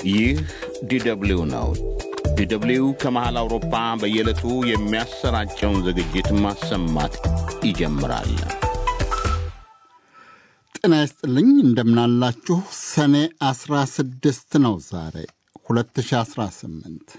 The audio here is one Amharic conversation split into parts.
ይህ ዲደብሊው ነው። ዲደብሊው ከመሃል አውሮፓ በየዕለቱ የሚያሰራጨውን ዝግጅት ማሰማት ይጀምራል። ጤና ይስጥልኝ፣ እንደምናላችሁ። ሰኔ 16 ነው ዛሬ 2018።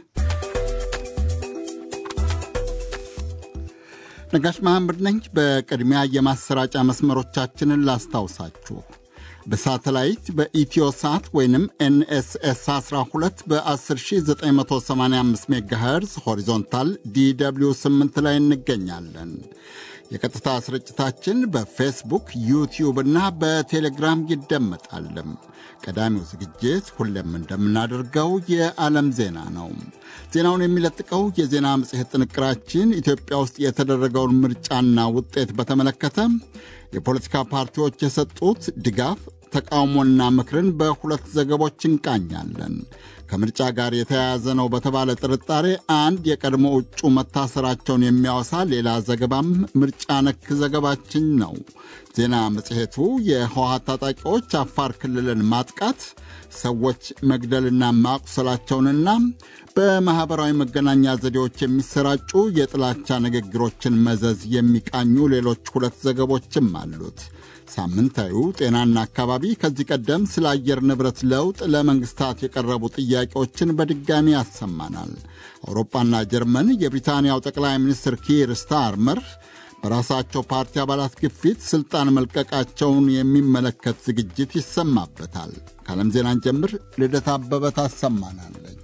ነጋሽ መሐመድ ነኝ። በቅድሚያ የማሰራጫ መስመሮቻችንን ላስታውሳችሁ። በሳተላይት በኢትዮ ሳት ወይንም ኤንኤስኤስ 12 በ10985 ሜጋሄርዝ ሆሪዞንታል ዲw 8 ላይ እንገኛለን። የቀጥታ ስርጭታችን በፌስቡክ ዩቲዩብ እና በቴሌግራም ይደመጣልም። ቀዳሚው ዝግጅት ሁሌም እንደምናደርገው የዓለም ዜና ነው። ዜናውን የሚለጥቀው የዜና መጽሔት ጥንቅራችን ኢትዮጵያ ውስጥ የተደረገውን ምርጫና ውጤት በተመለከተ የፖለቲካ ፓርቲዎች የሰጡት ድጋፍ ተቃውሞና ምክርን በሁለት ዘገቦች እንቃኛለን። ከምርጫ ጋር የተያያዘ ነው በተባለ ጥርጣሬ አንድ የቀድሞ እጩ መታሰራቸውን የሚያወሳ ሌላ ዘገባም ምርጫ ነክ ዘገባችን ነው። ዜና መጽሔቱ የህወሓት ታጣቂዎች አፋር ክልልን ማጥቃት፣ ሰዎች መግደልና ማቁሰላቸውንና በማኅበራዊ መገናኛ ዘዴዎች የሚሰራጩ የጥላቻ ንግግሮችን መዘዝ የሚቃኙ ሌሎች ሁለት ዘገቦችም አሉት። ሳምንታዊው ጤናና አካባቢ ከዚህ ቀደም ስለ አየር ንብረት ለውጥ ለመንግስታት የቀረቡ ጥያቄዎችን በድጋሚ ያሰማናል። አውሮፓና ጀርመን የብሪታንያው ጠቅላይ ሚኒስትር ኪር ስታርመር በራሳቸው ፓርቲ አባላት ግፊት ስልጣን መልቀቃቸውን የሚመለከት ዝግጅት ይሰማበታል። ከዓለም ዜናን ጀምር ልደት አበበ ታሰማናለች።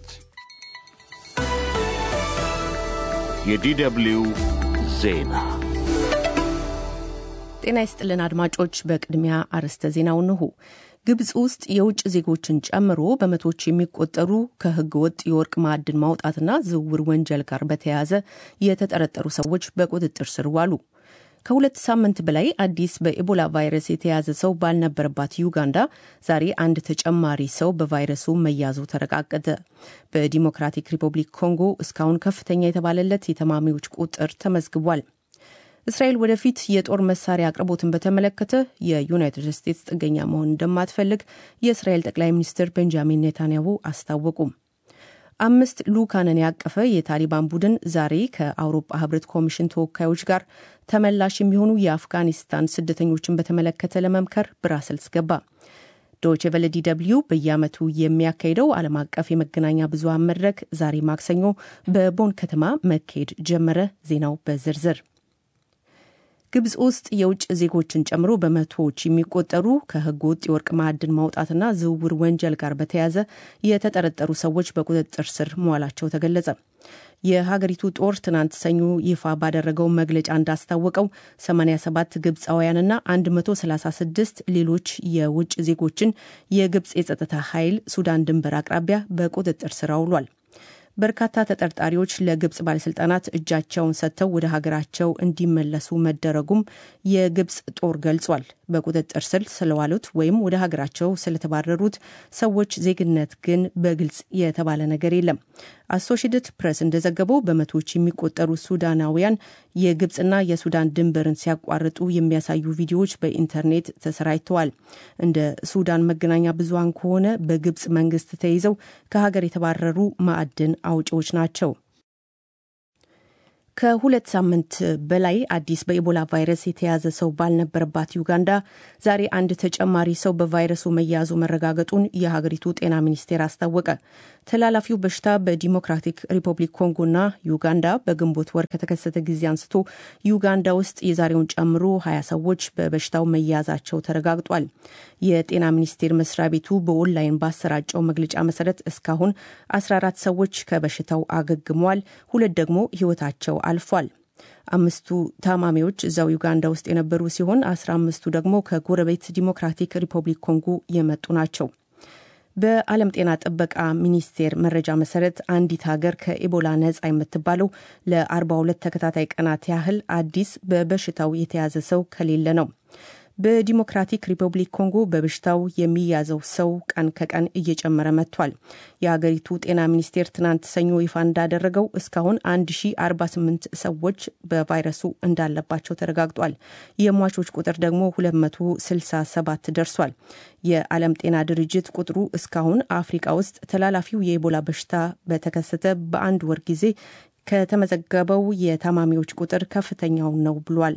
የዲደብሊው ዜና ጤና ይስጥልን አድማጮች። በቅድሚያ አርዕስተ ዜናው እንሆ። ግብፅ ውስጥ የውጭ ዜጎችን ጨምሮ በመቶዎች የሚቆጠሩ ከህገ ወጥ የወርቅ ማዕድን ማውጣትና ዝውውር ወንጀል ጋር በተያያዘ የተጠረጠሩ ሰዎች በቁጥጥር ስር ዋሉ። ከሁለት ሳምንት በላይ አዲስ በኢቦላ ቫይረስ የተያዘ ሰው ባልነበረባት ዩጋንዳ ዛሬ አንድ ተጨማሪ ሰው በቫይረሱ መያዙ ተረጋገጠ። በዲሞክራቲክ ሪፐብሊክ ኮንጎ እስካሁን ከፍተኛ የተባለለት የታማሚዎች ቁጥር ተመዝግቧል። እስራኤል ወደፊት የጦር መሳሪያ አቅርቦትን በተመለከተ የዩናይትድ ስቴትስ ጥገኛ መሆን እንደማትፈልግ የእስራኤል ጠቅላይ ሚኒስትር ቤንጃሚን ኔታንያሁ አስታወቁ። አምስት ልኡካንን ያቀፈ የታሊባን ቡድን ዛሬ ከአውሮፓ ህብረት ኮሚሽን ተወካዮች ጋር ተመላሽ የሚሆኑ የአፍጋኒስታን ስደተኞችን በተመለከተ ለመምከር ብራሰልስ ገባ። ዶይቼ ቬለ ዲ ደብልዩ በየዓመቱ የሚያካሂደው ዓለም አቀፍ የመገናኛ ብዙሃን መድረክ ዛሬ ማክሰኞ በቦን ከተማ መካሄድ ጀመረ። ዜናው በዝርዝር ግብፅ ውስጥ የውጭ ዜጎችን ጨምሮ በመቶዎች የሚቆጠሩ ከህገ ወጥ የወርቅ ማዕድን ማውጣትና ዝውውር ወንጀል ጋር በተያያዘ የተጠረጠሩ ሰዎች በቁጥጥር ስር መዋላቸው ተገለጸ። የሀገሪቱ ጦር ትናንት ሰኞ ይፋ ባደረገው መግለጫ እንዳስታወቀው 87 ግብፃውያንና 136 ሌሎች የውጭ ዜጎችን የግብፅ የጸጥታ ኃይል ሱዳን ድንበር አቅራቢያ በቁጥጥር ስር አውሏል። በርካታ ተጠርጣሪዎች ለግብፅ ባለስልጣናት እጃቸውን ሰጥተው ወደ ሀገራቸው እንዲመለሱ መደረጉም የግብፅ ጦር ገልጿል። በቁጥጥር ስር ስለዋሉት ወይም ወደ ሀገራቸው ስለተባረሩት ሰዎች ዜግነት ግን በግልጽ የተባለ ነገር የለም። አሶሺየትድ ፕሬስ እንደዘገበው በመቶዎች የሚቆጠሩ ሱዳናውያን የግብፅና የሱዳን ድንበርን ሲያቋርጡ የሚያሳዩ ቪዲዮዎች በኢንተርኔት ተሰራጭተዋል። እንደ ሱዳን መገናኛ ብዙሃን ከሆነ በግብፅ መንግስት ተይዘው ከሀገር የተባረሩ ማዕድን አውጪዎች ናቸው። ከሁለት ሳምንት በላይ አዲስ በኢቦላ ቫይረስ የተያዘ ሰው ባልነበረባት ዩጋንዳ ዛሬ አንድ ተጨማሪ ሰው በቫይረሱ መያዙ መረጋገጡን የሀገሪቱ ጤና ሚኒስቴር አስታወቀ። ተላላፊው በሽታ በዲሞክራቲክ ሪፐብሊክ ኮንጎና ዩጋንዳ በግንቦት ወር ከተከሰተ ጊዜ አንስቶ ዩጋንዳ ውስጥ የዛሬውን ጨምሮ ሀያ ሰዎች በበሽታው መያዛቸው ተረጋግጧል። የጤና ሚኒስቴር መስሪያ ቤቱ በኦንላይን ባሰራጨው መግለጫ መሰረት እስካሁን 14 ሰዎች ከበሽታው አገግመዋል። ሁለት ደግሞ ህይወታቸው አልፏል። አምስቱ ታማሚዎች እዛው ዩጋንዳ ውስጥ የነበሩ ሲሆን አስራ አምስቱ ደግሞ ከጎረቤት ዲሞክራቲክ ሪፐብሊክ ኮንጎ የመጡ ናቸው። በዓለም ጤና ጥበቃ ሚኒስቴር መረጃ መሰረት አንዲት ሀገር ከኢቦላ ነጻ የምትባለው ለ42 ተከታታይ ቀናት ያህል አዲስ በበሽታው የተያዘ ሰው ከሌለ ነው። በዲሞክራቲክ ሪፐብሊክ ኮንጎ በበሽታው የሚያዘው ሰው ቀን ከቀን እየጨመረ መጥቷል። የሀገሪቱ ጤና ሚኒስቴር ትናንት ሰኞ ይፋ እንዳደረገው እስካሁን 1048 ሰዎች በቫይረሱ እንዳለባቸው ተረጋግጧል። የሟቾች ቁጥር ደግሞ 267 ደርሷል። የዓለም ጤና ድርጅት ቁጥሩ እስካሁን አፍሪቃ ውስጥ ተላላፊው የኢቦላ በሽታ በተከሰተ በአንድ ወር ጊዜ ከተመዘገበው የታማሚዎች ቁጥር ከፍተኛው ነው ብሏል።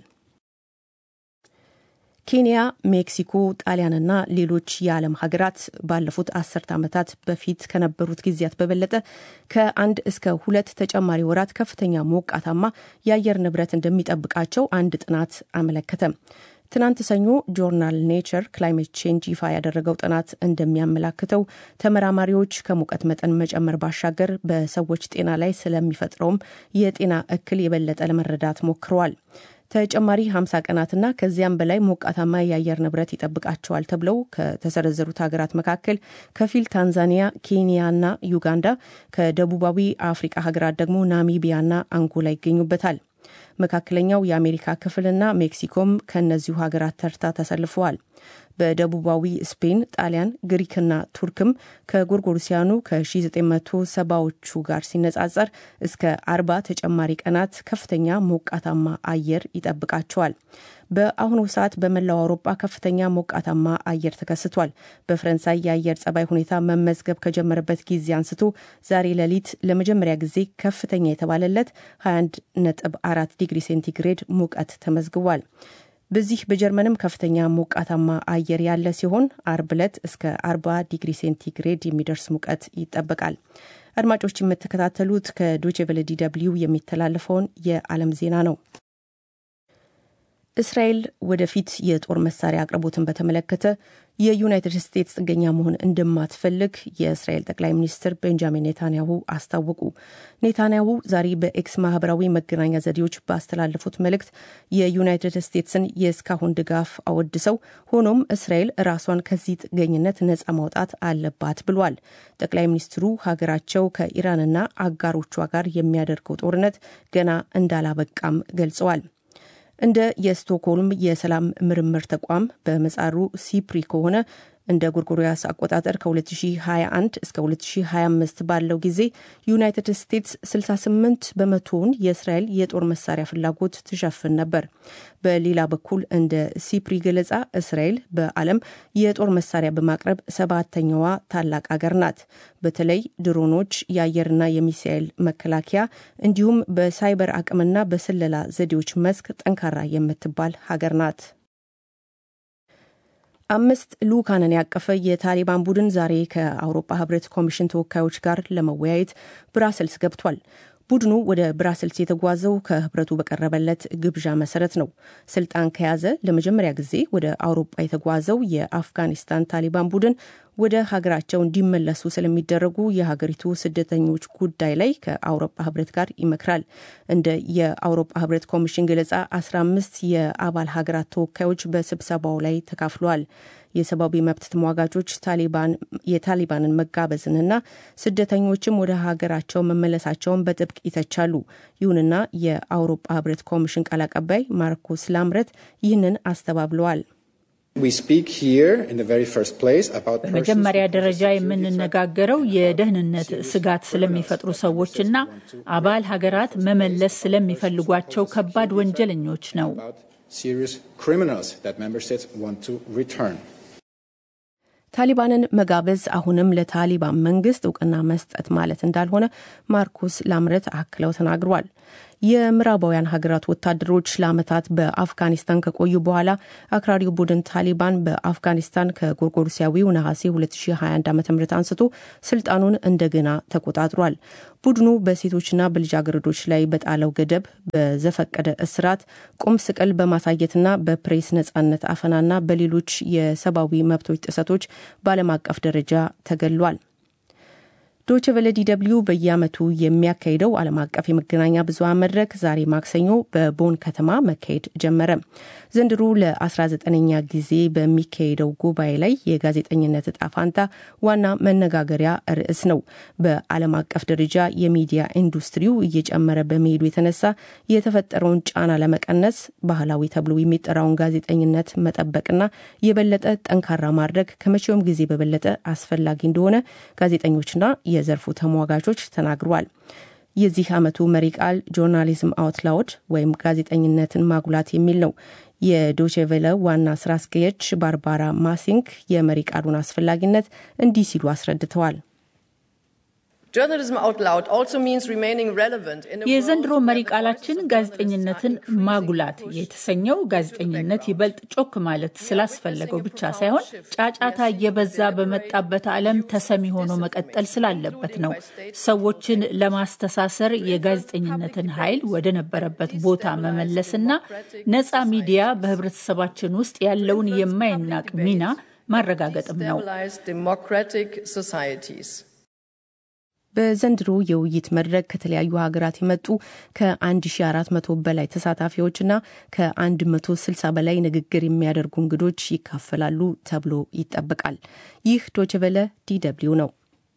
ኬንያ፣ ሜክሲኮ፣ ጣሊያንና ሌሎች የዓለም ሀገራት ባለፉት አስርተ ዓመታት በፊት ከነበሩት ጊዜያት በበለጠ ከአንድ እስከ ሁለት ተጨማሪ ወራት ከፍተኛ ሞቃታማ የአየር ንብረት እንደሚጠብቃቸው አንድ ጥናት አመለከተ። ትናንት ሰኞ ጆርናል ኔቸር ክላይሜት ቼንጅ ይፋ ያደረገው ጥናት እንደሚያመላክተው ተመራማሪዎች ከሙቀት መጠን መጨመር ባሻገር በሰዎች ጤና ላይ ስለሚፈጥረውም የጤና እክል የበለጠ ለመረዳት ሞክረዋል። ተጨማሪ 50 ቀናትና ከዚያም በላይ ሞቃታማ የአየር ንብረት ይጠብቃቸዋል ተብለው ከተሰረዘሩት ሀገራት መካከል ከፊል ታንዛኒያ፣ ኬንያና ዩጋንዳ፣ ከደቡባዊ አፍሪቃ ሀገራት ደግሞ ናሚቢያና አንጎላ ይገኙበታል። መካከለኛው የአሜሪካ ክፍልና ሜክሲኮም ከእነዚሁ ሀገራት ተርታ ተሰልፈዋል። በደቡባዊ ስፔን፣ ጣሊያን፣ ግሪክና ቱርክም ከጎርጎሮሲያኑ ከ1970ዎቹ ጋር ሲነጻጸር እስከ አርባ ተጨማሪ ቀናት ከፍተኛ ሞቃታማ አየር ይጠብቃቸዋል። በአሁኑ ሰዓት በመላው አውሮፓ ከፍተኛ ሞቃታማ አየር ተከስቷል። በፈረንሳይ የአየር ጸባይ ሁኔታ መመዝገብ ከጀመረበት ጊዜ አንስቶ ዛሬ ሌሊት ለመጀመሪያ ጊዜ ከፍተኛ የተባለለት 21 ነጥብ 4 ዲግሪ ሴንቲግሬድ ሙቀት ተመዝግቧል። በዚህ በጀርመንም ከፍተኛ ሞቃታማ አየር ያለ ሲሆን አርብ ዕለት እስከ 40 ዲግሪ ሴንቲግሬድ የሚደርስ ሙቀት ይጠበቃል። አድማጮች የምትከታተሉት ከዶቼ ቬለ ዲ ደብልዩ የሚተላለፈውን የዓለም ዜና ነው። እስራኤል ወደፊት የጦር መሳሪያ አቅርቦትን በተመለከተ የዩናይትድ ስቴትስ ጥገኛ መሆን እንደማትፈልግ የእስራኤል ጠቅላይ ሚኒስትር ቤንጃሚን ኔታንያሁ አስታወቁ። ኔታንያሁ ዛሬ በኤክስ ማህበራዊ መገናኛ ዘዴዎች ባስተላለፉት መልእክት የዩናይትድ ስቴትስን የእስካሁን ድጋፍ አወድሰው፣ ሆኖም እስራኤል ራሷን ከዚህ ጥገኝነት ነጻ ማውጣት አለባት ብሏል። ጠቅላይ ሚኒስትሩ ሀገራቸው ከኢራንና አጋሮቿ ጋር የሚያደርገው ጦርነት ገና እንዳላበቃም ገልጸዋል። እንደ የስቶክሆልም የሰላም ምርምር ተቋም በመጻሩ ሲፕሪ ከሆነ እንደ ጎርጎሪያስ አቆጣጠር ከ2021 እስከ 2025 ባለው ጊዜ ዩናይትድ ስቴትስ 68 በመቶውን የእስራኤል የጦር መሳሪያ ፍላጎት ትሸፍን ነበር። በሌላ በኩል እንደ ሲፕሪ ገለጻ እስራኤል በዓለም የጦር መሳሪያ በማቅረብ ሰባተኛዋ ታላቅ አገር ናት። በተለይ ድሮኖች፣ የአየርና የሚሳኤል መከላከያ እንዲሁም በሳይበር አቅምና በስለላ ዘዴዎች መስክ ጠንካራ የምትባል ሀገር ናት። አምስት ልኡካንን ያቀፈ የታሊባን ቡድን ዛሬ ከአውሮፓ ህብረት ኮሚሽን ተወካዮች ጋር ለመወያየት ብራሰልስ ገብቷል። ቡድኑ ወደ ብራስልስ የተጓዘው ከህብረቱ በቀረበለት ግብዣ መሰረት ነው። ስልጣን ከያዘ ለመጀመሪያ ጊዜ ወደ አውሮፓ የተጓዘው የአፍጋኒስታን ታሊባን ቡድን ወደ ሀገራቸው እንዲመለሱ ስለሚደረጉ የሀገሪቱ ስደተኞች ጉዳይ ላይ ከአውሮፓ ህብረት ጋር ይመክራል። እንደ የአውሮፓ ህብረት ኮሚሽን ገለጻ 15 የአባል ሀገራት ተወካዮች በስብሰባው ላይ ተካፍለዋል። የሰብአዊ መብት ተሟጋቾች የታሊባንን መጋበዝንና ስደተኞችም ወደ ሀገራቸው መመለሳቸውን በጥብቅ ይተቻሉ። ይሁንና የአውሮፓ ህብረት ኮሚሽን ቃል አቀባይ ማርኮስ ላምረት ይህንን አስተባብለዋል። በመጀመሪያ ደረጃ የምንነጋገረው የደህንነት ስጋት ስለሚፈጥሩ ሰዎችና አባል ሀገራት መመለስ ስለሚፈልጓቸው ከባድ ወንጀለኞች ነው። ታሊባንን መጋበዝ አሁንም ለታሊባን መንግስት እውቅና መስጠት ማለት እንዳልሆነ ማርኮስ ላምረት አክለው ተናግሯል። የምዕራባውያን ሀገራት ወታደሮች ለዓመታት በአፍጋኒስታን ከቆዩ በኋላ አክራሪው ቡድን ታሊባን በአፍጋኒስታን ከጎርጎሮሲያዊው ነሐሴ 2021 ዓ ም አንስቶ ስልጣኑን እንደገና ተቆጣጥሯል። ቡድኑ በሴቶችና በልጃገረዶች ላይ በጣለው ገደብ በዘፈቀደ እስራት፣ ቁም ስቅል በማሳየትና በፕሬስ ነጻነት አፈናና በሌሎች የሰብአዊ መብቶች ጥሰቶች በዓለም አቀፍ ደረጃ ተገሏል። ዶች ቨለ ዲደብልዩ በየዓመቱ የሚያካሂደው ዓለም አቀፍ የመገናኛ ብዙኃን መድረክ ዛሬ ማክሰኞ በቦን ከተማ መካሄድ ጀመረ። ዘንድሮ ለ19ኛ ጊዜ በሚካሄደው ጉባኤ ላይ የጋዜጠኝነት እጣ ፋንታ ዋና መነጋገሪያ ርዕስ ነው። በዓለም አቀፍ ደረጃ የሚዲያ ኢንዱስትሪው እየጨመረ በመሄዱ የተነሳ የተፈጠረውን ጫና ለመቀነስ ባህላዊ ተብሎ የሚጠራውን ጋዜጠኝነት መጠበቅና የበለጠ ጠንካራ ማድረግ ከመቼውም ጊዜ በበለጠ አስፈላጊ እንደሆነ ጋዜጠኞችና የዘርፉ ተሟጋቾች ተናግረዋል። የዚህ ዓመቱ መሪ ቃል ጆርናሊዝም አውት ላውድ ወይም ጋዜጠኝነትን ማጉላት የሚል ነው። የዶቼቬለ ዋና ስራ አስኪያጅ ባርባራ ማሲንክ የመሪ ቃሉን አስፈላጊነት እንዲህ ሲሉ አስረድተዋል። የዘንድሮ መሪ ቃላችን ጋዜጠኝነትን ማጉላት የተሰኘው ጋዜጠኝነት ይበልጥ ጮክ ማለት ስላስፈለገው ብቻ ሳይሆን ጫጫታ እየበዛ በመጣበት ዓለም ተሰሚ ሆኖ መቀጠል ስላለበት ነው። ሰዎችን ለማስተሳሰር የጋዜጠኝነትን ኃይል ወደ ነበረበት ቦታ መመለስና ነፃ ሚዲያ በህብረተሰባችን ውስጥ ያለውን የማይናቅ ሚና ማረጋገጥም ነው። በዘንድሮ የውይይት መድረክ ከተለያዩ ሀገራት የመጡ ከ1400 በላይ ተሳታፊዎችና ከ160 በላይ ንግግር የሚያደርጉ እንግዶች ይካፈላሉ ተብሎ ይጠበቃል። ይህ ዶችቨለ ዲደብሊው ነው።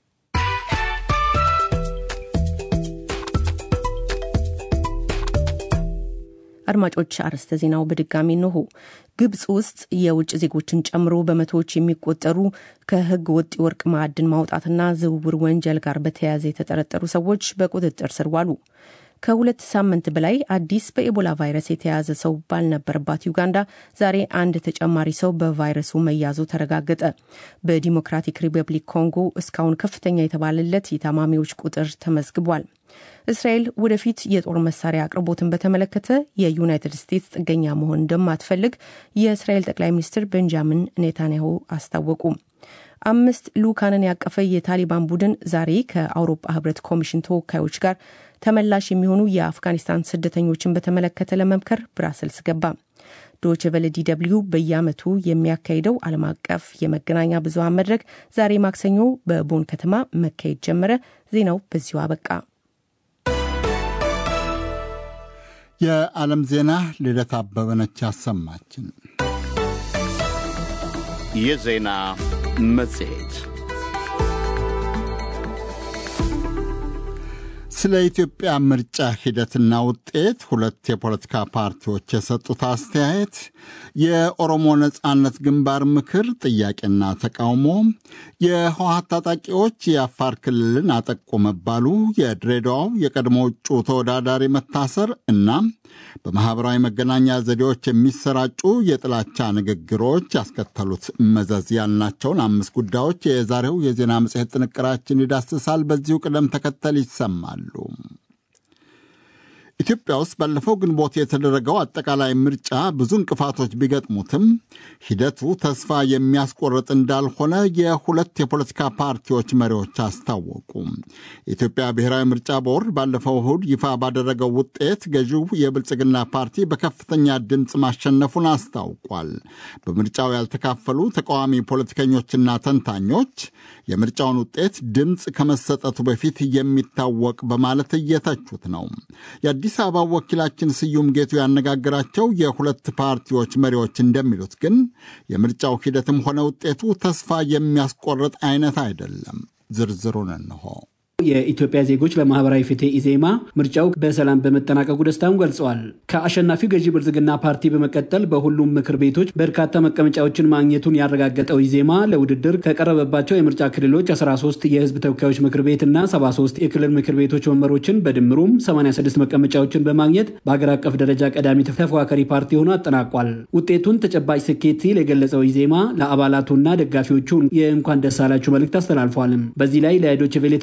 አድማጮች አርዕስተ ዜናው በድጋሚ እንሆ። ግብጽ ውስጥ የውጭ ዜጎችን ጨምሮ በመቶዎች የሚቆጠሩ ከህገ ወጥ የወርቅ ማዕድን ማውጣትና ዝውውር ወንጀል ጋር በተያያዘ የተጠረጠሩ ሰዎች በቁጥጥር ስር ዋሉ። ከሁለት ሳምንት በላይ አዲስ በኤቦላ ቫይረስ የተያዘ ሰው ባልነበረባት ዩጋንዳ ዛሬ አንድ ተጨማሪ ሰው በቫይረሱ መያዙ ተረጋገጠ። በዲሞክራቲክ ሪፐብሊክ ኮንጎ እስካሁን ከፍተኛ የተባለለት የታማሚዎች ቁጥር ተመዝግቧል። እስራኤል ወደፊት የጦር መሳሪያ አቅርቦትን በተመለከተ የዩናይትድ ስቴትስ ጥገኛ መሆን እንደማትፈልግ የእስራኤል ጠቅላይ ሚኒስትር ቤንጃሚን ኔታንያሁ አስታወቁ። አምስት ልኡካንን ያቀፈ የታሊባን ቡድን ዛሬ ከአውሮፓ ህብረት ኮሚሽን ተወካዮች ጋር ተመላሽ የሚሆኑ የአፍጋኒስታን ስደተኞችን በተመለከተ ለመምከር ብራሰልስ ገባ። ዶች ቨለ ዲ ደብልዩ በየዓመቱ የሚያካሂደው ዓለም አቀፍ የመገናኛ ብዙሃን መድረክ ዛሬ ማክሰኞ በቦን ከተማ መካሄድ ጀመረ። ዜናው በዚሁ አበቃ። የዓለም ዜና ልደት አበበነች ያሰማችን። የዜና መጽሔት ስለ ኢትዮጵያ ምርጫ ሂደትና ውጤት ሁለት የፖለቲካ ፓርቲዎች የሰጡት አስተያየት፣ የኦሮሞ ነጻነት ግንባር ምክር ጥያቄና ተቃውሞ፣ የህወሓት ታጣቂዎች የአፋር ክልልን አጠቁ መባሉ፣ የድሬዳዋው የቀድሞ እጩ ተወዳዳሪ መታሰር እና በማኅበራዊ መገናኛ ዘዴዎች የሚሰራጩ የጥላቻ ንግግሮች ያስከተሉት መዘዝ ያልናቸውን አምስት ጉዳዮች የዛሬው የዜና መጽሔት ጥንቅራችን ይዳስሳል። በዚሁ ቅደም ተከተል ይሰማሉ። ኢትዮጵያ ውስጥ ባለፈው ግንቦት የተደረገው አጠቃላይ ምርጫ ብዙ እንቅፋቶች ቢገጥሙትም ሂደቱ ተስፋ የሚያስቆርጥ እንዳልሆነ የሁለት የፖለቲካ ፓርቲዎች መሪዎች አስታወቁ። የኢትዮጵያ ብሔራዊ ምርጫ ቦርድ ባለፈው እሁድ ይፋ ባደረገው ውጤት ገዢው የብልጽግና ፓርቲ በከፍተኛ ድምፅ ማሸነፉን አስታውቋል። በምርጫው ያልተካፈሉ ተቃዋሚ ፖለቲከኞችና ተንታኞች የምርጫውን ውጤት ድምፅ ከመሰጠቱ በፊት የሚታወቅ በማለት እየተቹት ነው። የአዲስ አበባ ወኪላችን ስዩም ጌቱ ያነጋገራቸው የሁለት ፓርቲዎች መሪዎች እንደሚሉት ግን የምርጫው ሂደትም ሆነ ውጤቱ ተስፋ የሚያስቆርጥ አይነት አይደለም። ዝርዝሩን እንሆ። የኢትዮጵያ ዜጎች ለማህበራዊ ፍትህ ኢዜማ ምርጫው በሰላም በመጠናቀቁ ደስታውን ገልጸዋል። ከአሸናፊው ገዢ ብልጽግና ፓርቲ በመቀጠል በሁሉም ምክር ቤቶች በርካታ መቀመጫዎችን ማግኘቱን ያረጋገጠው ኢዜማ ለውድድር ከቀረበባቸው የምርጫ ክልሎች 13 የህዝብ ተወካዮች ምክር ቤት እና 73 የክልል ምክር ቤቶች ወንበሮችን በድምሩም 86 መቀመጫዎችን በማግኘት በአገር አቀፍ ደረጃ ቀዳሚ ተፎካካሪ ፓርቲ ሆኖ አጠናቋል። ውጤቱን ተጨባጭ ስኬት ሲል የገለጸው ኢዜማ ለአባላቱና ደጋፊዎቹ የእንኳን ደስ አላችሁ መልእክት አስተላልፏል። በዚህ ላይ ለዶይቼ ቬለ ተጨማሪ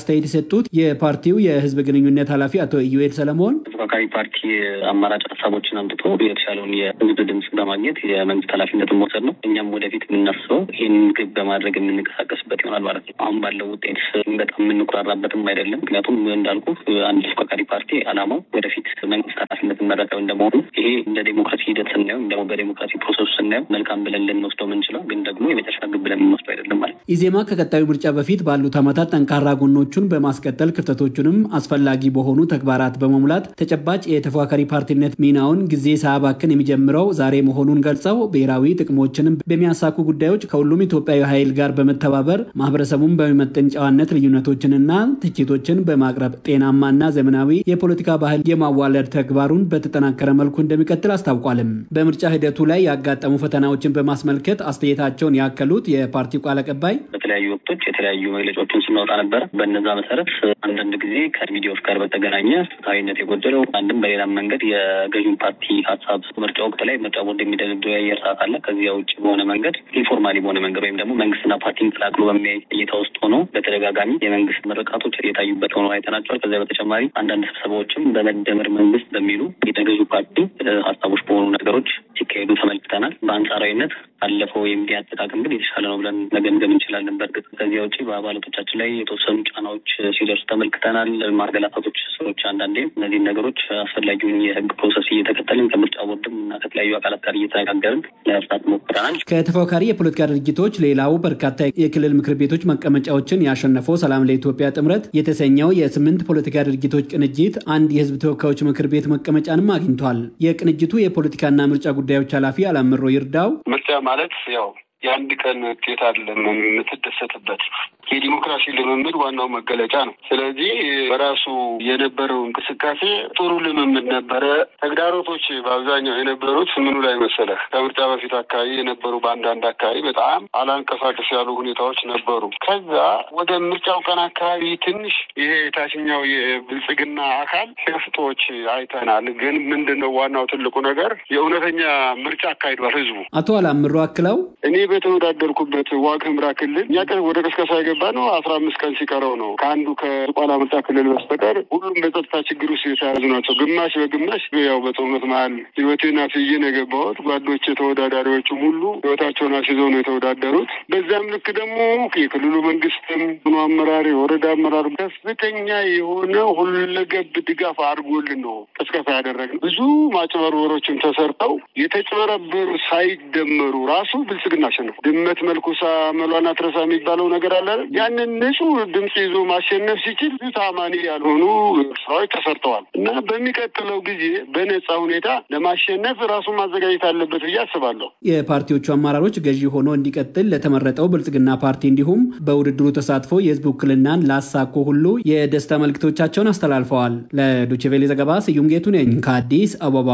አስተያየት የሰጡት የፓርቲው የህዝብ ግንኙነት ኃላፊ አቶ ኢዩኤል ሰለሞን ተፎካካሪ ፓርቲ አማራጭ ሀሳቦችን አምጥቶ የተሻለውን የህዝብ ድምፅ በማግኘት የመንግስት ኃላፊነትን መውሰድ ነው። እኛም ወደፊት የምናስበው ይህን ግብ በማድረግ የምንንቀሳቀስበት ይሆናል ማለት ነው። አሁን ባለው ውጤት በጣም የምንኮራራበትም አይደለም። ምክንያቱም እንዳልኩ አንድ ተፎካካሪ ፓርቲ አላማው ወደፊት መንግስት ኃላፊነትን መረከብ እንደመሆኑ ይሄ እንደ ዴሞክራሲ ሂደት ስናየው ደግሞ በዴሞክራሲ ፕሮሰሱ ስናየው መልካም ብለን ልንወስደው የምንችለው ግን ደግሞ የመጨረሻ ግብ ብለን የምንወስደው አይደለም ማለት ነው። ኢዜማ ከቀጣዩ ምርጫ በፊት ባሉት ዓመታት ጠንካራ ጎኖቹን በማስቀጠል ክፍተቶቹንም አስፈላጊ በሆኑ ተግባራት በመሙላት ተጨባጭ የተፎካካሪ ፓርቲነት ሚናውን ጊዜ ሳያባክን የሚጀምረው ዛሬ መሆኑን ገልጸው ብሔራዊ ጥቅሞችንም በሚያሳኩ ጉዳዮች ከሁሉም ኢትዮጵያዊ ኃይል ጋር በመተባበር ማህበረሰቡን በሚመጥን ጨዋነት ልዩነቶችንና ትችቶችን በማቅረብ ጤናማና ዘመናዊ የፖለቲካ ባህል የማዋለድ ተግባሩን በተጠናከረ መልኩ እንደሚቀጥል አስታውቋልም። በምርጫ ሂደቱ ላይ ያጋጠሙ ፈተናዎችን በማስመልከት አስተያየታቸውን ያከሉት የፓርቲው ቃል አቀባይ በተለያዩ ወቅቶች የተለያዩ መግለጫዎችን ስናወጣ ነበረ። በነዛ መሰረት አንዳንድ ጊዜ ከሚዲያዎች ጋር በተገናኘ ፍትሐዊነት የጎደለው አንድም በሌላም መንገድ የገዢው ፓርቲ ሀሳብ ምርጫ ወቅት ላይ ምርጫ ቦርድ የሚደለደው የአየር ሰዓት አለ። ከዚያ ውጭ በሆነ መንገድ ኢንፎርማሊ በሆነ መንገድ ወይም ደግሞ መንግስትና ፓርቲን ቀላቅሎ በሚያይ እይታ ውስጥ ሆኖ በተደጋጋሚ የመንግስት ምርቃቶች የታዩበት ሆኖ አይተናቸዋል። ከዚያ በተጨማሪ አንዳንድ ስብሰባዎችም በመደመር መንግስት በሚሉ የገዢው ፓርቲ ሀሳቦች በሆኑ ነገሮች ሲካሄዱ ተመልክተናል። በአንጻራዊነት አለፈው የሚዲያ አጠቃቀም ግን የተሻለ ነው ብለን መገምገም እንችላለን። በእርግጥ ከዚያ ውጭ በአባላቶቻችን ላይ የተወሰኑ ጫናዎች ሲደርሱ ተመልክተናል። ማገላታቶች፣ ሰዎች አንዳንዴ እነዚህን ነገሮች አስፈላጊውን የህግ ፕሮሰስ እየተከተልን ከምርጫ ቦርድም እና ከተለያዩ አካላት ጋር እየተነጋገርን ለመፍታት ሞክረናል። ከተፎካካሪ የፖለቲካ ድርጅቶች ሌላው በርካታ የክልል ምክር ቤቶች መቀመጫዎችን ያሸነፈው ሰላም ለኢትዮጵያ ጥምረት የተሰኘው የስምንት ፖለቲካ ድርጅቶች ቅንጅት አንድ የህዝብ ተወካዮች ምክር ቤት መቀመጫንም አግኝቷል። የቅንጅቱ የፖለቲካና ምርጫ ጉዳዮች ኃላፊ አላምሮ ይርዳው ምርጫ ማለት ያው የአንድ ቀን ውጤት አይደለም የምትደሰትበት የዲሞክራሲ ልምምድ ዋናው መገለጫ ነው። ስለዚህ በራሱ የነበረው እንቅስቃሴ ጥሩ ልምምድ ነበረ። ተግዳሮቶች በአብዛኛው የነበሩት ምኑ ላይ መሰለህ? ከምርጫ በፊት አካባቢ የነበሩ በአንዳንድ አካባቢ በጣም አላንቀሳቀስ ያሉ ሁኔታዎች ነበሩ። ከዛ ወደ ምርጫው ቀን አካባቢ ትንሽ ይሄ የታችኛው የብልጽግና አካል ሸፍጦች አይተናል። ግን ምንድን ነው ዋናው ትልቁ ነገር የእውነተኛ ምርጫ አካሂዷል ህዝቡ። አቶ አላምሮ አክለው እኔ በተወዳደርኩበት ዋግ ኽምራ ክልል እኛ ቀን ወደ ቅስቀሳ የገባ ነው አስራ አምስት ቀን ሲቀረው ነው። ከአንዱ ከዝቋላ ምርጫ ክልል በስተቀር ሁሉም በጸጥታ ችግር ውስጥ የተያዙ ናቸው። ግማሽ በግማሽ ያው በጦርነት መሀል ህይወቴን አስይዤ ነው የገባሁት። ጓዶች ተወዳዳሪዎቹም ሁሉ ህይወታቸውን አስይዘው ነው የተወዳደሩት። በዚያም ልክ ደግሞ የክልሉ መንግስትም ሆኖ አመራር፣ የወረዳ አመራር ከፍተኛ የሆነ ሁለገብ ድጋፍ አድርጎልን ነው ቅስቀሳ ያደረግነው። ብዙ ማጭበርበሮችም ተሰርተው የተጭበረበሩ ሳይደመሩ ራሱ ብልጽግና አሸነፉ። ድመት መልኩሳ መሏን አትረሳ የሚባለው ነገር አለ። ያንን ንጹህ ድምፅ ይዞ ማሸነፍ ሲችል ታማኒ ያልሆኑ ስራዎች ተሰርተዋል እና በሚቀጥለው ጊዜ በነፃ ሁኔታ ለማሸነፍ ራሱን ማዘጋጀት አለበት ብዬ አስባለሁ። የፓርቲዎቹ አመራሮች ገዢ ሆኖ እንዲቀጥል ለተመረጠው ብልጽግና ፓርቲ እንዲሁም በውድድሩ ተሳትፎ የህዝብ ውክልናን ላሳኮ ሁሉ የደስታ መልእክቶቻቸውን አስተላልፈዋል። ለዶችቬሌ ዘገባ ስዩም ጌቱ ነኝ ከአዲስ አበባ።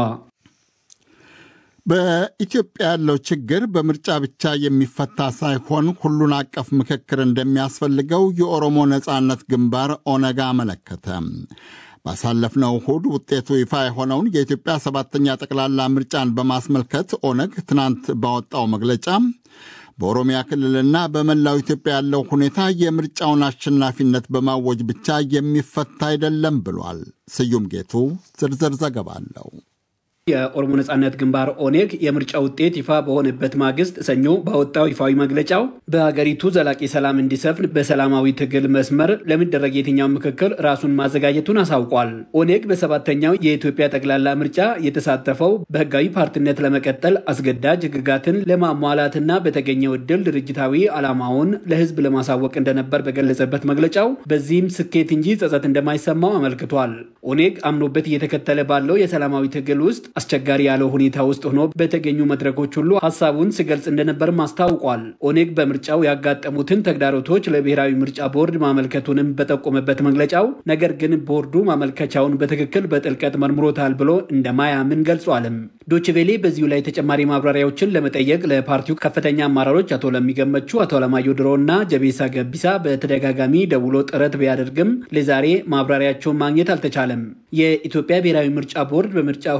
በኢትዮጵያ ያለው ችግር በምርጫ ብቻ የሚፈታ ሳይሆን ሁሉን አቀፍ ምክክር እንደሚያስፈልገው የኦሮሞ ነጻነት ግንባር ኦነግ አመለከተ። ባሳለፍነው እሁድ ውጤቱ ይፋ የሆነውን የኢትዮጵያ ሰባተኛ ጠቅላላ ምርጫን በማስመልከት ኦነግ ትናንት ባወጣው መግለጫ በኦሮሚያ ክልልና በመላው ኢትዮጵያ ያለው ሁኔታ የምርጫውን አሸናፊነት በማወጅ ብቻ የሚፈታ አይደለም ብሏል። ስዩም ጌቱ ዝርዝር ዘገባ አለው። የኦሮሞ ነጻነት ግንባር ኦኔግ የምርጫ ውጤት ይፋ በሆነበት ማግስት ሰኞ ባወጣው ይፋዊ መግለጫው በሀገሪቱ ዘላቂ ሰላም እንዲሰፍን በሰላማዊ ትግል መስመር ለሚደረግ የትኛው ምክክር ራሱን ማዘጋጀቱን አሳውቋል። ኦኔግ በሰባተኛው የኢትዮጵያ ጠቅላላ ምርጫ የተሳተፈው በህጋዊ ፓርቲነት ለመቀጠል አስገዳጅ ህግጋትን ለማሟላትና በተገኘው እድል ድርጅታዊ ዓላማውን ለህዝብ ለማሳወቅ እንደነበር በገለጸበት መግለጫው በዚህም ስኬት እንጂ ጸጸት እንደማይሰማው አመልክቷል። ኦኔግ አምኖበት እየተከተለ ባለው የሰላማዊ ትግል ውስጥ አስቸጋሪ ያለው ሁኔታ ውስጥ ሆኖ በተገኙ መድረኮች ሁሉ ሀሳቡን ሲገልጽ እንደነበርም አስታውቋል። ኦኔግ በምርጫው ያጋጠሙትን ተግዳሮቶች ለብሔራዊ ምርጫ ቦርድ ማመልከቱንም በጠቆመበት መግለጫው ነገር ግን ቦርዱ ማመልከቻውን በትክክል በጥልቀት መርምሮታል ብሎ እንደማያምን ገልጿልም። ዶችቬሌ በዚሁ ላይ ተጨማሪ ማብራሪያዎችን ለመጠየቅ ለፓርቲው ከፍተኛ አመራሮች አቶ ለሚገመቹ፣ አቶ አለማየሁ ድሮ እና ጀቤሳ ገቢሳ በተደጋጋሚ ደውሎ ጥረት ቢያደርግም ለዛሬ ማብራሪያቸውን ማግኘት አልተቻለም። የኢትዮጵያ ብሔራዊ ምርጫ ቦርድ በምርጫው ሂደት ጉልህ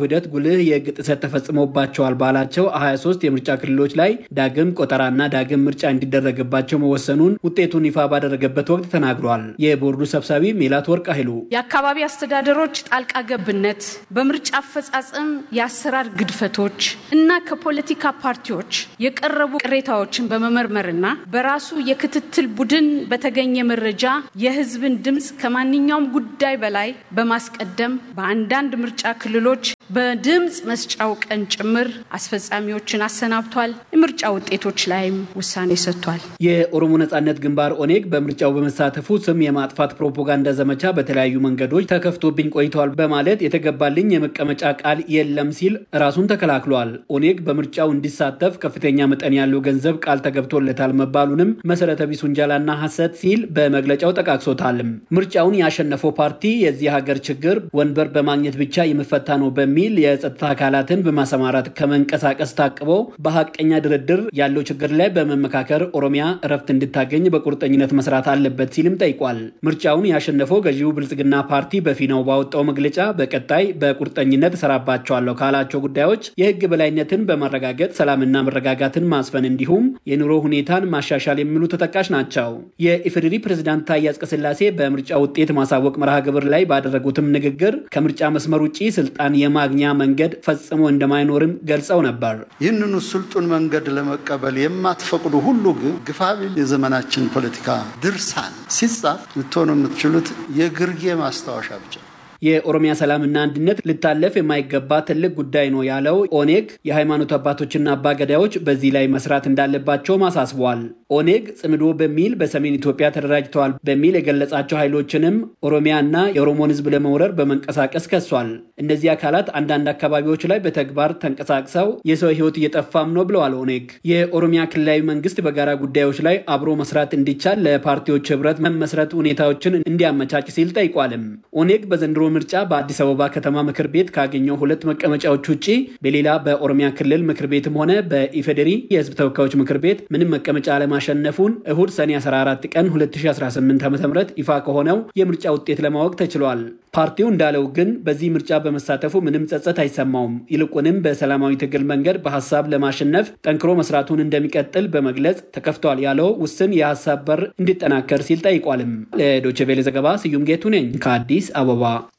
ጉልህ የህግ ጥሰት ተፈጽሞባቸዋል ባላቸው 23 የምርጫ ክልሎች ላይ ዳግም ቆጠራና ዳግም ምርጫ እንዲደረግባቸው መወሰኑን ውጤቱን ይፋ ባደረገበት ወቅት ተናግሯል። የቦርዱ ሰብሳቢ ሜላት ወርቅ ኃይሉ የአካባቢ አስተዳደሮች ጣልቃ ገብነት፣ በምርጫ አፈጻጸም የአሰራር ግድፈቶች እና ከፖለቲካ ፓርቲዎች የቀረቡ ቅሬታዎችን በመመርመርና በራሱ የክትትል ቡድን በተገኘ መረጃ የህዝብን ድምፅ ከማንኛውም ጉዳይ በላይ በማስቀደም በአንዳንድ ምርጫ ክልሎች በድምፅ መስጫው ቀን ጭምር አስፈጻሚዎችን አሰናብቷል። የምርጫ ውጤቶች ላይም ውሳኔ ሰጥቷል። የኦሮሞ ነጻነት ግንባር ኦኔግ በምርጫው በመሳተፉ ስም የማጥፋት ፕሮፓጋንዳ ዘመቻ በተለያዩ መንገዶች ተከፍቶብኝ ቆይተዋል በማለት የተገባልኝ የመቀመጫ ቃል የለም ሲል ራሱን ተከላክሏል። ኦኔግ በምርጫው እንዲሳተፍ ከፍተኛ መጠን ያለው ገንዘብ ቃል ተገብቶለታል መባሉንም መሰረተ ቢስ ውንጀላና ሐሰት ሲል በመግለጫው ጠቃቅሶታልም። ምርጫውን ያሸነፈው ፓርቲ የዚህ ሀገር ችግር ወንበር በማግኘት ብቻ የሚፈታ ነው በሚል የጸጥታ አካላትን በማሰማራት ከመንቀሳቀስ ታቅበው በሀቀኛ ድርድር ያለው ችግር ላይ በመመካከር ኦሮሚያ እረፍት እንድታገኝ በቁርጠኝነት መስራት አለበት ሲልም ጠይቋል። ምርጫውን ያሸነፈው ገዢው ብልጽግና ፓርቲ በፊናው ባወጣው መግለጫ በቀጣይ በቁርጠኝነት እሰራባቸዋለሁ ካላቸው ጉዳዮች የህግ በላይነትን በማረጋገጥ ሰላምና መረጋጋትን ማስፈን እንዲሁም የኑሮ ሁኔታን ማሻሻል የሚሉ ተጠቃሽ ናቸው። የኢፌዴሪ ፕሬዝዳንት ታዬ አጽቀሥላሴ በምርጫ ውጤት ማሳወቅ መርሃ ግብር ላይ ባደረጉትም ንግግር ከምርጫ መስመር ውጭ ስልጣን የማግኛ መንገድ ፈጽሞ እንደማይኖርም ገልጸው ነበር። ይህንኑ ስልጡን መንገድ ለመቀበል የማትፈቅዱ ሁሉ ግን ግፋቢል የዘመናችን ፖለቲካ ድርሳን ሲጻፍ ልትሆኑ የምትችሉት የግርጌ ማስታወሻ ብቻ የኦሮሚያ ሰላምና አንድነት ልታለፍ የማይገባ ትልቅ ጉዳይ ነው ያለው ኦኔግ የሃይማኖት አባቶችና አባገዳዮች በዚህ ላይ መስራት እንዳለባቸውም አሳስቧል። ኦኔግ ጽምዶ በሚል በሰሜን ኢትዮጵያ ተደራጅተዋል በሚል የገለጻቸው ኃይሎችንም ኦሮሚያና የኦሮሞን ሕዝብ ለመውረር በመንቀሳቀስ ከሷል። እነዚህ አካላት አንዳንድ አካባቢዎች ላይ በተግባር ተንቀሳቅሰው የሰው ሕይወት እየጠፋም ነው ብለዋል ኦኔግ። የኦሮሚያ ክልላዊ መንግስት በጋራ ጉዳዮች ላይ አብሮ መስራት እንዲቻል ለፓርቲዎች ህብረት መመስረት ሁኔታዎችን እንዲያመቻች ሲል ጠይቋልም። ኦኔግ በዘንድሮ ምርጫ በአዲስ አበባ ከተማ ምክር ቤት ካገኘው ሁለት መቀመጫዎች ውጭ በሌላ በኦሮሚያ ክልል ምክር ቤትም ሆነ በኢፌዴሪ የህዝብ ተወካዮች ምክር ቤት ምንም መቀመጫ አለማሸነፉን እሁድ ሰኔ 14 ቀን 2018 ዓ ም ይፋ ከሆነው የምርጫ ውጤት ለማወቅ ተችሏል። ፓርቲው እንዳለው ግን በዚህ ምርጫ በመሳተፉ ምንም ጸጸት አይሰማውም። ይልቁንም በሰላማዊ ትግል መንገድ በሀሳብ ለማሸነፍ ጠንክሮ መስራቱን እንደሚቀጥል በመግለጽ ተከፍቷል ያለው ውስን የሀሳብ በር እንዲጠናከር ሲል ጠይቋልም። ለዶይቼ ቬለ ዘገባ ስዩም ጌቱ ነኝ ከአዲስ አበባ።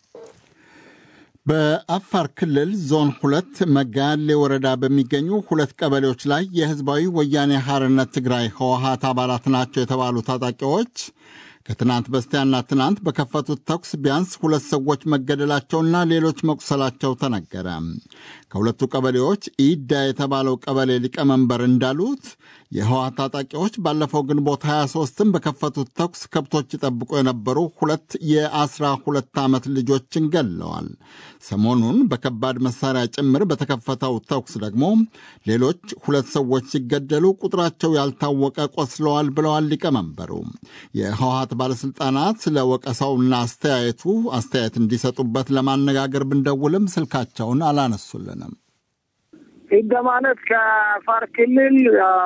በአፋር ክልል ዞን ሁለት መጋሌ ወረዳ በሚገኙ ሁለት ቀበሌዎች ላይ የህዝባዊ ወያኔ ሐርነት ትግራይ ህወሀት አባላት ናቸው የተባሉ ታጣቂዎች ከትናንት በስቲያና ትናንት በከፈቱት ተኩስ ቢያንስ ሁለት ሰዎች መገደላቸውና ሌሎች መቁሰላቸው ተነገረ። ከሁለቱ ቀበሌዎች ኢዳ የተባለው ቀበሌ ሊቀመንበር እንዳሉት የህወሓት ታጣቂዎች ባለፈው ግንቦት 23ም በከፈቱት ተኩስ ከብቶች ይጠብቁ የነበሩ ሁለት የአስራ ሁለት ዓመት ልጆችን ገለዋል። ሰሞኑን በከባድ መሳሪያ ጭምር በተከፈተው ተኩስ ደግሞ ሌሎች ሁለት ሰዎች ሲገደሉ ቁጥራቸው ያልታወቀ ቆስለዋል ብለዋል ሊቀመንበሩ። የህወሓት ባለሥልጣናት ስለ ወቀሳውና አስተያየቱ አስተያየት እንዲሰጡበት ለማነጋገር ብንደውልም ስልካቸውን አላነሱልንም። ህገ ማለት ከአፋር ክልል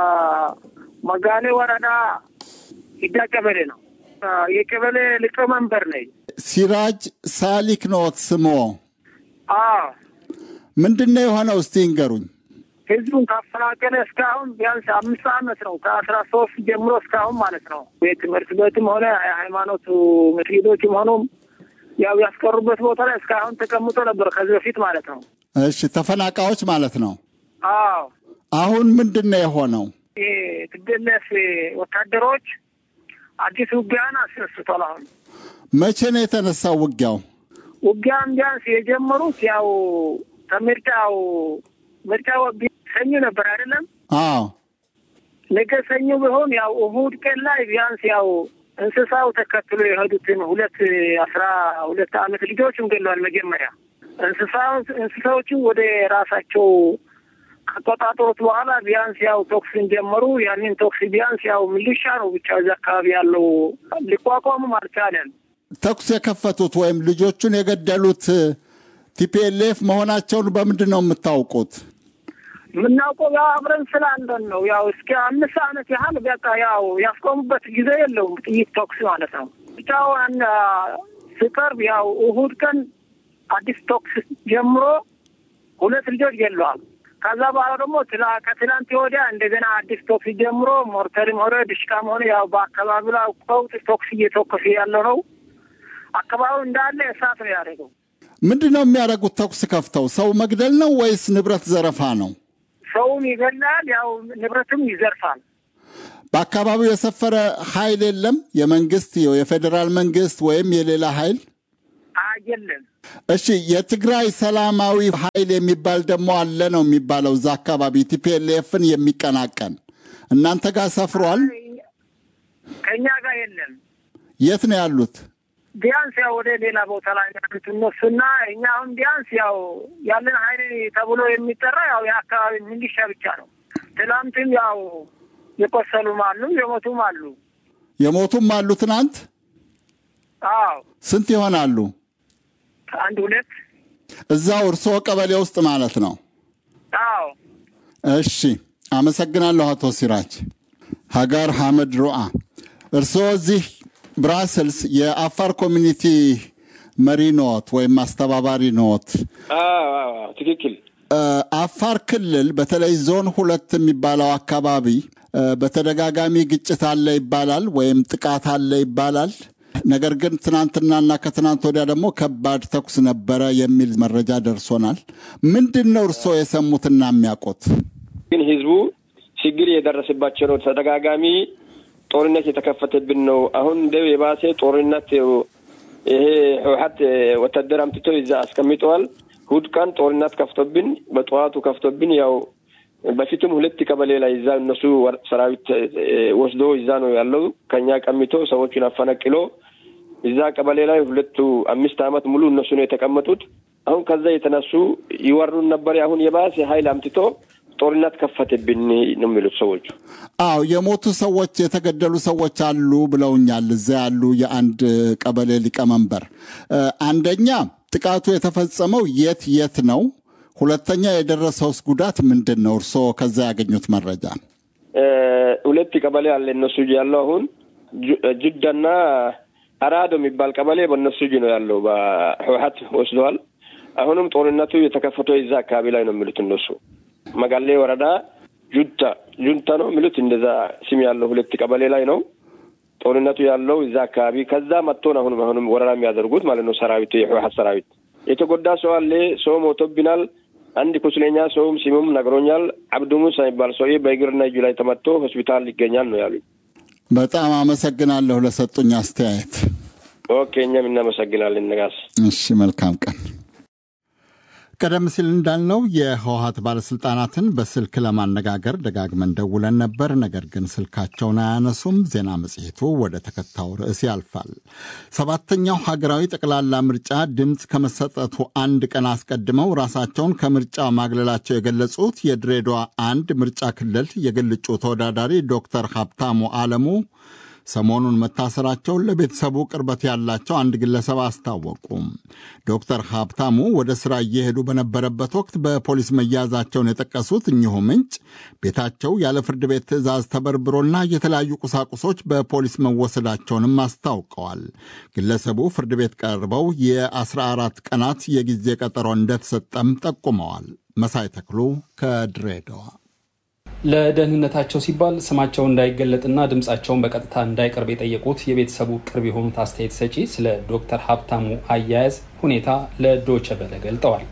መጋሌ ወረዳ ሂዳ ቀበሌ ነው። የቀበሌ ሊቀመንበር ነኝ። ሲራጅ ሳሊክ ነዎት ስሞ? አዎ። ምንድን ነው የሆነው? እስቲ ይንገሩኝ። ህዝቡን ካፈናቀለ እስካሁን ቢያንስ አምስት ዓመት ነው። ከአስራ ሶስት ጀምሮ እስካሁን ማለት ነው። የትምህርት ቤትም ሆነ የሃይማኖቱ መስጊዶችም ሆኑም ያው ያስቀሩበት ቦታ ላይ እስካሁን ተቀምጦ ነበር ከዚህ በፊት ማለት ነው። እሺ፣ ተፈናቃዮች ማለት ነው። አዎ። አሁን ምንድን ነው የሆነው? የትግልፍ ወታደሮች አዲስ ውጊያን አስነስቷል። አሁን መቼ ነው የተነሳው ውጊያው? ውጊያን ቢያንስ የጀመሩት ያው ከምርጫው ምርጫው ሰኞ ነበር አይደለም? አዎ። ነገ ሰኞ ቢሆን ያው እሁድ ቀን ላይ ቢያንስ ያው እንስሳው ተከትሎ የሄዱትን ሁለት አስራ ሁለት ዓመት ልጆችም ገለዋል። መጀመሪያ እንስሳ እንስሳዎችን ወደ ራሳቸው ከቆጣጠሩት በኋላ ቢያንስ ያው ቶክስን ጀመሩ። ያንን ቶክስ ቢያንስ ያው ሚሊሻ ነው ብቻ እዚህ አካባቢ ያለው ሊቋቋሙም አልቻለም። ተኩስ የከፈቱት ወይም ልጆቹን የገደሉት ቲፒኤልኤፍ መሆናቸውን በምንድን ነው የምታውቁት? የምናውቀው ያው አብረን ስላለን ነው። ያው እስከ አምስት ዓመት ያህል በቃ ያው ያስቆሙበት ጊዜ የለውም ጥይት ተኩስ ማለት ነው። ብቻውን ሲቀርብ ያው እሁድ ቀን አዲስ ተኩስ ጀምሮ ሁለት ልጆች ገለዋል። ከዛ በኋላ ደግሞ ከትላንት ወዲያ እንደገና አዲስ ቶክስ ጀምሮ ሞርተርም ሆነ ድሽቃም ሆነ ያው በአካባቢ ላይ ቀውጥ ቶክስ እየተኮሰ ያለው ነው። አካባቢው እንዳለ እሳት ነው ያደረገው። ምንድን ነው የሚያደርጉት? ተኩስ ከፍተው ሰው መግደል ነው ወይስ ንብረት ዘረፋ ነው? ሰውም ይገላል፣ ያው ንብረትም ይዘርፋል። በአካባቢው የሰፈረ ኃይል የለም? የመንግስት የፌዴራል መንግስት ወይም የሌላ ኃይል የለም። እሺ፣ የትግራይ ሰላማዊ ኃይል የሚባል ደግሞ አለ ነው የሚባለው እዛ አካባቢ ቲፒኤልኤፍን የሚቀናቀን እናንተ ጋር ሰፍሯል? ከእኛ ጋር የለም። የት ነው ያሉት? ቢያንስ ያው ወደ ሌላ ቦታ ላይ ያሉት እነሱና እኛ አሁን ቢያንስ ያው ያለን ኃይል ተብሎ የሚጠራ ያው የአካባቢ ሚሊሻ ብቻ ነው። ትናንትም ያው የቆሰሉም አሉ፣ የሞቱም አሉ። የሞቱም አሉ ትናንት። አዎ ስንት ይሆናሉ? አንድ ሁለት። እዛው እርስዎ ቀበሌ ውስጥ ማለት ነው? አዎ። እሺ፣ አመሰግናለሁ አቶ ሲራጅ። ሀጋር ሐመድ ሩአ፣ እርስዎ እዚህ ብራስልስ የአፋር ኮሚኒቲ መሪ ኖት ወይም አስተባባሪ ኖት? ትክክል። አፋር ክልል በተለይ ዞን ሁለት የሚባለው አካባቢ በተደጋጋሚ ግጭት አለ ይባላል፣ ወይም ጥቃት አለ ይባላል። ነገር ግን ትናንትናና ከትናንት ወዲያ ደግሞ ከባድ ተኩስ ነበረ የሚል መረጃ ደርሶናል። ምንድን ነው እርስዎ የሰሙትና የሚያውቁት? ግን ህዝቡ ችግር የደረሰባቸው ነው። ተደጋጋሚ ጦርነት የተከፈተብን ነው። አሁን እንደው የባሰ ጦርነት ይሄ ህወሓት ወታደር አምጥቶ እዛ አስቀምጠዋል። እሑድ ቀን ጦርነት ከፍቶብን በጠዋቱ ከፍቶብን ያው በፊትም ሁለት ቀበሌ ላይ እዛ እነሱ ሰራዊት ወስዶ እዛ ነው ያለው። ከኛ ቀሚቶ ሰዎቹን አፈነቅሎ እዛ ቀበሌ ላይ ሁለቱ አምስት ዓመት ሙሉ እነሱ ነው የተቀመጡት። አሁን ከዛ የተነሱ ይወሩን ነበር። አሁን የባሰ ኃይል አምጥቶ ጦርነት ከፈተብን ነው የሚሉት ሰዎቹ። አዎ የሞቱ ሰዎች የተገደሉ ሰዎች አሉ ብለውኛል። እዛ ያሉ የአንድ ቀበሌ ሊቀመንበር አንደኛ ጥቃቱ የተፈጸመው የት የት ነው? ሁለተኛ የደረሰውስ ጉዳት ምንድን ነው? እርስዎ ከዛ ያገኙት መረጃ? ሁለት ቀበሌ አለ እነሱ እጅ ያለው አሁን ጅዳና አራዶ የሚባል ቀበሌ በእነሱ እጅ ነው ያለው። በህወሓት ወስደዋል። አሁንም ጦርነቱ የተከፈተው የዛ አካባቢ ላይ ነው የሚሉት እነሱ። መጋሌ ወረዳ ጁንታ ጁንታ ነው የሚሉት እንደዛ ስም ያለው ሁለት ቀበሌ ላይ ነው ጦርነቱ ያለው እዛ አካባቢ። ከዛ መጥቶን አሁንም አሁንም ወረራ የሚያደርጉት ማለት ነው ሰራዊቱ የህወሓት ሰራዊት የተጎዳ ሰው አለ። ሰው ሞቶብናል። አንድ ቁስለኛ ሰውም ሲሙም ነግሮኛል። አብዱ ሙሳ የሚባል ሰውዬ በእግርና እጁ ላይ ተመቶ ሆስፒታል ይገኛል ነው ያሉኝ። በጣም አመሰግናለሁ ለሰጡኝ አስተያየት። ኦኬ፣ እኛም እናመሰግናለን ነጋስ። እሺ፣ መልካም ቀን። ቀደም ሲል እንዳልነው የህወሀት ባለስልጣናትን በስልክ ለማነጋገር ደጋግመን ደውለን ነበር። ነገር ግን ስልካቸውን አያነሱም። ዜና መጽሔቱ ወደ ተከታዩ ርዕስ ያልፋል። ሰባተኛው ሀገራዊ ጠቅላላ ምርጫ ድምፅ ከመሰጠቱ አንድ ቀን አስቀድመው ራሳቸውን ከምርጫ ማግለላቸው የገለጹት የድሬዳዋ አንድ ምርጫ ክልል የግል እጩ ተወዳዳሪ ዶክተር ሀብታሙ አለሙ ሰሞኑን መታሰራቸውን ለቤተሰቡ ቅርበት ያላቸው አንድ ግለሰብ አስታወቁ። ዶክተር ሀብታሙ ወደ ሥራ እየሄዱ በነበረበት ወቅት በፖሊስ መያዛቸውን የጠቀሱት እኚሁ ምንጭ ቤታቸው ያለ ፍርድ ቤት ትዕዛዝ ተበርብሮና የተለያዩ ቁሳቁሶች በፖሊስ መወሰዳቸውንም አስታውቀዋል። ግለሰቡ ፍርድ ቤት ቀርበው የ14 ቀናት የጊዜ ቀጠሮ እንደተሰጠም ጠቁመዋል። መሳይ ተክሉ ከድሬዳዋ ለደህንነታቸው ሲባል ስማቸው እንዳይገለጥና ድምፃቸውን በቀጥታ እንዳይቀርብ የጠየቁት የቤተሰቡ ቅርብ የሆኑት አስተያየት ሰጪ ስለ ዶክተር ሀብታሙ አያያዝ ሁኔታ ለዶቸ በለ ገልጠዋል።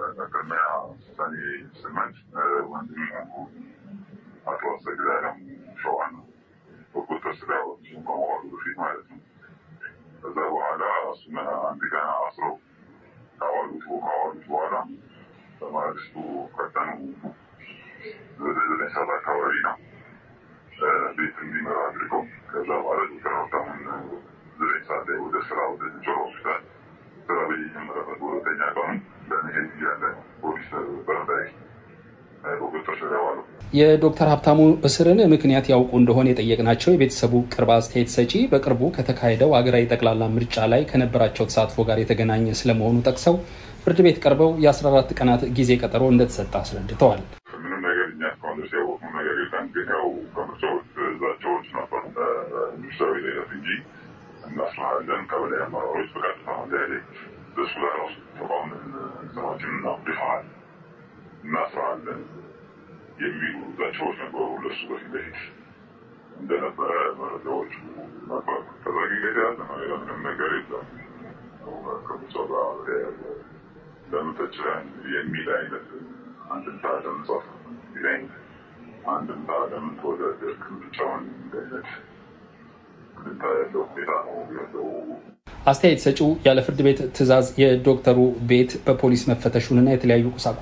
ከዛ በኋላ እሱን አንድ ቀን አስረው ካዋሉት ካዋሉት በኋላ በማግስቱ ቀጠኑ ወደ ዘጠኝ ሰዓት አካባቢ ነው ቤት እንዲመራ አድርገው ከዛ በኋላ ዶክተር ሀብታሙን ዘጠኝ ሰዓት ላይ ወደ ስራ ወደ ጆሮ ሆስፒታል ስራ በየጀመረበት በሁለተኛ ቀኑ ለመሄድ እያለ ፖሊስ በረዳይ ቁጥጥር ስር ያዋሉ። የዶክተር ሀብታሙ እስርን ምክንያት ያውቁ እንደሆነ የጠየቅናቸው የቤተሰቡ ቅርብ አስተያየት ሰጪ በቅርቡ ከተካሄደው ሀገራዊ ጠቅላላ ምርጫ ላይ ከነበራቸው ተሳትፎ ጋር የተገናኘ ስለመሆኑ ጠቅሰው ፍርድ ቤት ቀርበው የ14 ቀናት ጊዜ ቀጠሮ እንደተሰጠ አስረድተዋል። ምንም ነገር እኛ እስካሁን ድረስ ያወቅነው ነገር የለም። ግን ያው ከምርጫዎች ዛቻዎች ነበሩ ሚኒስትራዊ ሌለት እንጂ እናስራለን ቀበሌ አመራሮች በቀጥታ ላይ ደሱ ላይ ራሱ ተቋም ስራችንን አውድፈዋል እናስራለን የሚሉ ዛቻዎች ነበሩ። ለሱ በፊት በፊት እንደነበረ መረጃዎች ነበሩ። ከዛ ጊዜ ያለ ሌላ ምንም ነገር የለም። ከምርጫ ጋር በተያያዘ ለምን ተችለን የሚል አይነት አንድምታ ለመጻፍ ይለኝ አንድምታ ለምን ተወዳደርክ ምርጫውን አይነት አንድምታ ያለው ሁኔታ ነው ያለው። አስተያየት ሰጪው ያለ ፍርድ ቤት ትዕዛዝ የዶክተሩ ቤት በፖሊስ መፈተሹንና የተለያዩ ቁሳቁሶች